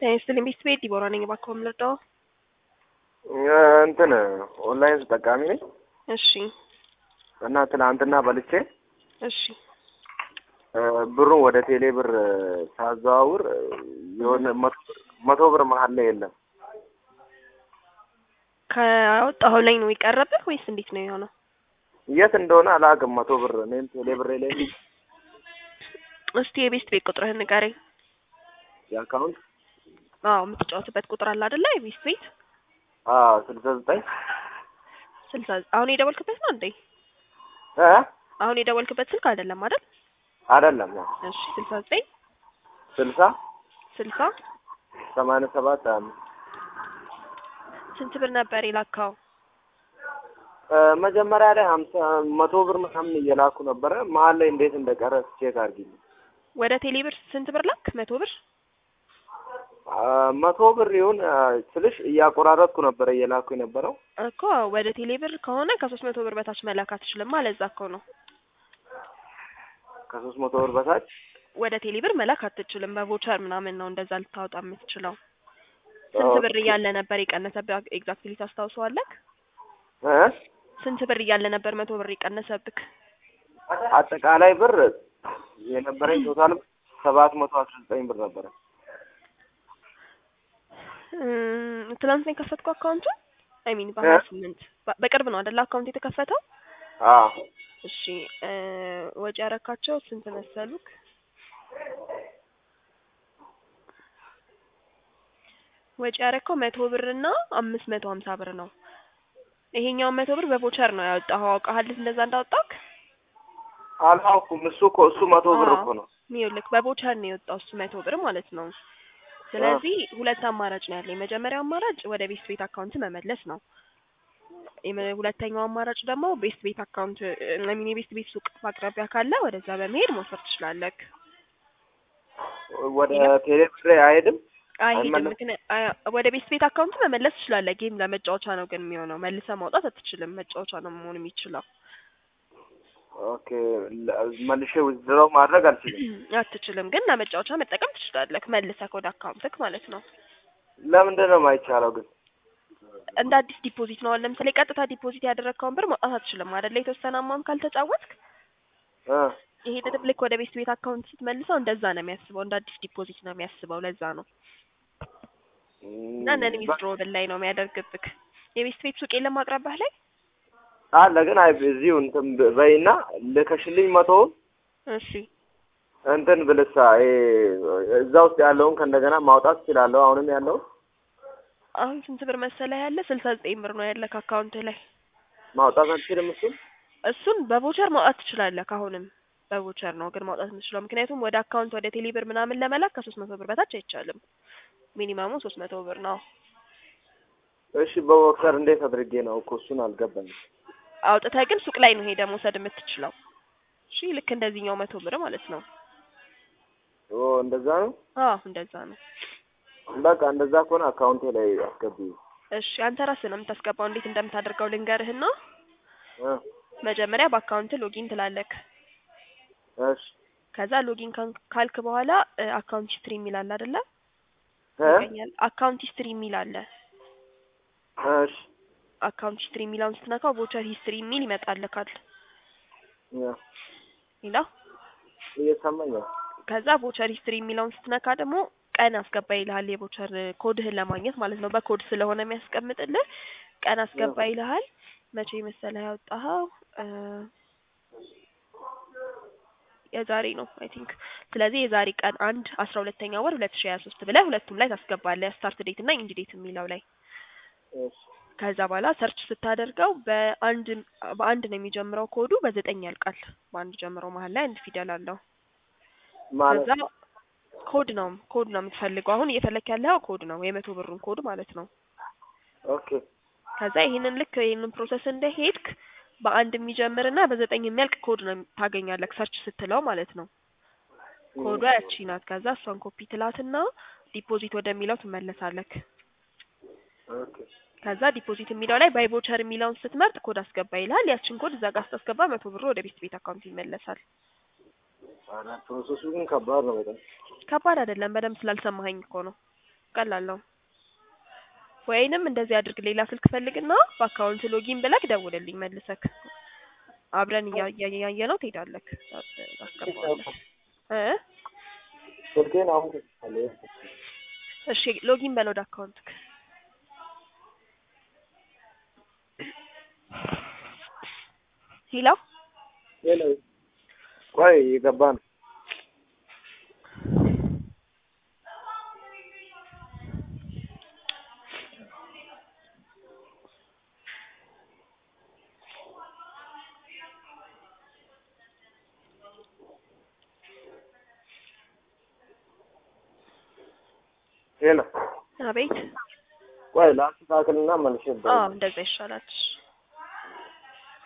ስትልኝ ቤት ቤት ዲቦራ ነኝ። እባክዎ የምንረዳው? እንትን ኦንላይን ተጠቃሚ ነኝ እሺ እና ትናንትና በልቼ እሺ ብሩን ወደ ቴሌ ብር ሳዘዋውር የሆነ መቶ ብር መቶ ብር መሀል ላይ የለም። ከወጣኸው ላይ ነው የቀረብህ ወይስ እንዴት ነው የሆነው? የት እንደሆነ አላውቅም። መቶ ብር እኔም ቴሌ ብሬ ላይ እስቲ የቤት ቤት ቁጥርህን ንገረኝ። የአካውንት አዎ የምትጫወትበት ቁጥር አለ አይደለ? የቤት ቤት ስልሳ ዘጠኝ ስልሳ አሁን የደወልክበት ነው እንዴ? እ አሁን የደወልክበት ስልክ አይደለም አይደል? አይደለም እሺ ስልሳ ዘጠኝ ስልሳ ስልሳ ሰማንያ ሰባት አምስት ስንት ብር ነበር የላካው? መጀመሪያ ላይ ሀምሳ መቶ ብር ምናምን እየላኩ ነበረ። መሀል ላይ እንዴት እንደቀረ ቼክ አድርጊልኝ። ወደ ቴሌ ብር ስንት ብር ላክ? መቶ ብር መቶ ብር ይሁን ስልሽ እያቆራረጥኩ ነበረ እየላኩ የነበረው። እኮ ወደ ቴሌ ብር ከሆነ ከሶስት መቶ ብር በታች መላክ አትችልም። ለዛ እኮ ነው ከሶስት መቶ ብር በታች ወደ ቴሌ ብር መላክ አትችልም። በቮቸር ምናምን ነው እንደዛ ልታወጣ የምትችለው። ስንት ብር እያለ ነበር የቀነሰብህ? ኤግዛክትሊ ታስታውሰዋለህ? እ ስንት ብር እያለ ነበር መቶ ብር የቀነሰብህ? አጠቃላይ ብር የነበረኝ ቶታል ሰባት መቶ አስራ ዘጠኝ ብር ነበረ። እም፣ ትናንት ነው የከፈትኩ አካውንቱ አይ ሚን በሀያ ስምንት በቅርብ ነው አይደለ አካውንት የተከፈተው? አዎ እሺ እ ወጪ ያረካቸው ስንት መሰሉክ? ወጪ ያረከው መቶ ብር እና አምስት መቶ ሀምሳ ብር ነው። ይሄኛውን መቶ ብር በቮቸር ነው ያወጣኸው። አውቀሃል እንደዛ እንዳወጣክ? አላውኩም። እሱ እኮ እሱ መቶ ብር እኮ ነው። ይኸውልህ በቮቸር ነው የወጣው እሱ መቶ ብር ማለት ነው። ስለዚህ ሁለት አማራጭ ነው ያለኝ። የመጀመሪያው አማራጭ ወደ ቤስት ቤት አካውንት መመለስ ነው። የመ- ሁለተኛው አማራጭ ደግሞ ቤስት ቤት አካውንት ሚን የቤስት ቤት ሱቅ በአቅራቢያ ካለ ወደዛ በመሄድ መውሰድ ትችላለህ። ወደ ቴሌ ብር አይሄድም። አይሄድም። አይመለስም? ምክንያት አይ- ወደ ቤስት ቤት አካውንት መመለስ ትችላለህ። ጌም ለመጫወቻ ነው ግን የሚሆነው። መልሰህ ማውጣት አትችልም። መጫወቻ ነው መሆን የሚችለው። ኦኬ ለ- መልሼ ዊዝድሮው ማድረግ አልችልም። አትችልም፣ ግን ለመጫወቻ መጠቀም ትችላለህ። መልሰህ ወደ አካውንትክ ማለት ነው። ለምንድን ነው የማይቻለው ግን? እንደ አዲስ ዲፖዚት ነው። አሁን ለምሳሌ ቀጥታ ዲፖዚት ያደረግከውን ብር ማውጣት አትችልም አይደለ? የተወሰነ አማውንት ካልተጫወትክ እ ይሄንንም ልክ ወደ ቤስት ቤት አካውንት ስትመልሰው እንደዛ ነው የሚያስበው። እንደ አዲስ ዲፖዚት ነው የሚያስበው። ለዛ ነው እና ነን ዊዝድሮብል ላይ ነው የሚያደርግብክ። የቤስት ቤት ሱቅ የለም አቅራቢያህ ላይ? አለ ግን አይ እዚሁ እንትን ብ- በይና ልከሽልኝ መቶውን እሺ እንትን ብልሳ ይሄ እዛ ውስጥ ያለውን ከእንደገና ማውጣት እችላለሁ። አሁንም ያለው አሁን ስንት ብር መሰለህ ያለ? ስልሳ ዘጠኝ ብር ነው ያለክ አካውንት ላይ። ማውጣት አልችልም። እሱን እሱን በቮቸር ማውጣት ትችላለህ። አሁንም በቮቸር ነው ግን ማውጣት የምትችለው፣ ምክንያቱም ወደ አካውንት ወደ ቴሌ ብር ምናምን ለመላክ ከሶስት መቶ ብር በታች አይቻልም። ሚኒማሙ ሶስት መቶ ብር ነው። እሺ በወከር እንዴት አድርጌ ነው እኮ እሱን አልገባኝም። አውጥተህ ግን ሱቅ ላይ ነው ሄደህ መውሰድ የምትችለው። እሺ ልክ እንደዚህኛው መቶ ብር ማለት ነው። ኦ እንደዛ ነው። አዎ እንደዛ ነው። በቃ እንደዛ ከሆነ አካውንቴ ላይ አስገቢኝ። እሺ አንተ ራስህ ነው የምታስገባው። እንዴት እንደምታደርገው ልንገርህና እ መጀመሪያ በአካውንት ሎጊን ትላለክ። እሺ ከዛ ሎጊን ካን- ካልክ በኋላ እ አካውንት ሂስትሪ የሚል አለ አይደለ? እ ይገኛል። አካውንት ሂስትሪ የሚል አለ። እሺ አካውንት ሂስትሪ የሚለውን ስትነካው ቮቸር ሂስትሪ የሚል ይመጣልካል። ያ ሌላ እየሰማኝ ነው። ከዛ ቮቸር ሂስትሪ የሚለውን ስትነካ ደግሞ ቀን አስገባ ይልሃል። የቮቸር ኮድህን ለማግኘት ማለት ነው። በኮድ ስለሆነ የሚያስቀምጥልህ ቀን አስገባ ይልሃል። መቼ መሰለህ ያወጣኸው? እ የዛሬ ነው አይ ቲንክ። ስለዚህ የዛሬ ቀን አንድ አስራ ሁለተኛ ወር ሁለት ሺ ሀያ ሶስት ብለህ ሁለቱም ላይ ታስገባለህ። ስታርት ዴት እና ኢንድ ዴት የሚለው ላይ እሺ ከዛ በኋላ ሰርች ስታደርገው በአንድ በአንድ ነው የሚጀምረው ኮዱ በዘጠኝ ያልቃል። በአንድ ጀምሮ መሀል ላይ አንድ ፊደል አለው። ማለት ከዛ ኮድ ነው ኮድ ነው የምትፈልገው። አሁን እየፈለክ ያለው ኮድ ነው የመቶ ብሩን ኮድ ማለት ነው። ኦኬ ከዛ ይሄንን ልክ ይሄንን ፕሮሰስ እንደሄድክ በአንድ የሚጀምርና በዘጠኝ የሚያልቅ ኮድ ነው ታገኛለህ ሰርች ስትለው ማለት ነው። ኮዷ ያቺ ናት። ከዛ እሷን ኮፒ ትላትና ዲፖዚት ወደሚለው ትመለሳለክ። ኦኬ ከዛ ዲፖዚት የሚለው ላይ ባይ ቮቸር የሚለውን ስትመርጥ ኮድ አስገባ ይልሃል። ያችን ኮድ እዛ ጋር ስታስገባ መቶ ብሩ ወደ ቤት ቤት አካውንት ይመለሳል። ፕሮሰሱ ግን ከባድ ነው በጣም። ከባድ አይደለም። በደንብ ስላልሰማኸኝ እኮ ነው። ቀላል ነው። ወይንም እንደዚህ አድርግ፣ ሌላ ስልክ ፈልግና በአካውንት ሎጊን ብለክ ደውልልኝ መልሰክ አብረን እያየ ነው ትሄዳለክ። ታስገባዋለህ እ ስልኬን አሁን ትችላለህ። እሺ ሎጊን በል ወደ አካውንትክ። ሄሎ ሄሎ ቆይ የገባ ነው። ሄሎ አቤት። ቆይ ላስተካክልና መልሼ አዎ እንደዛ ይሻላል።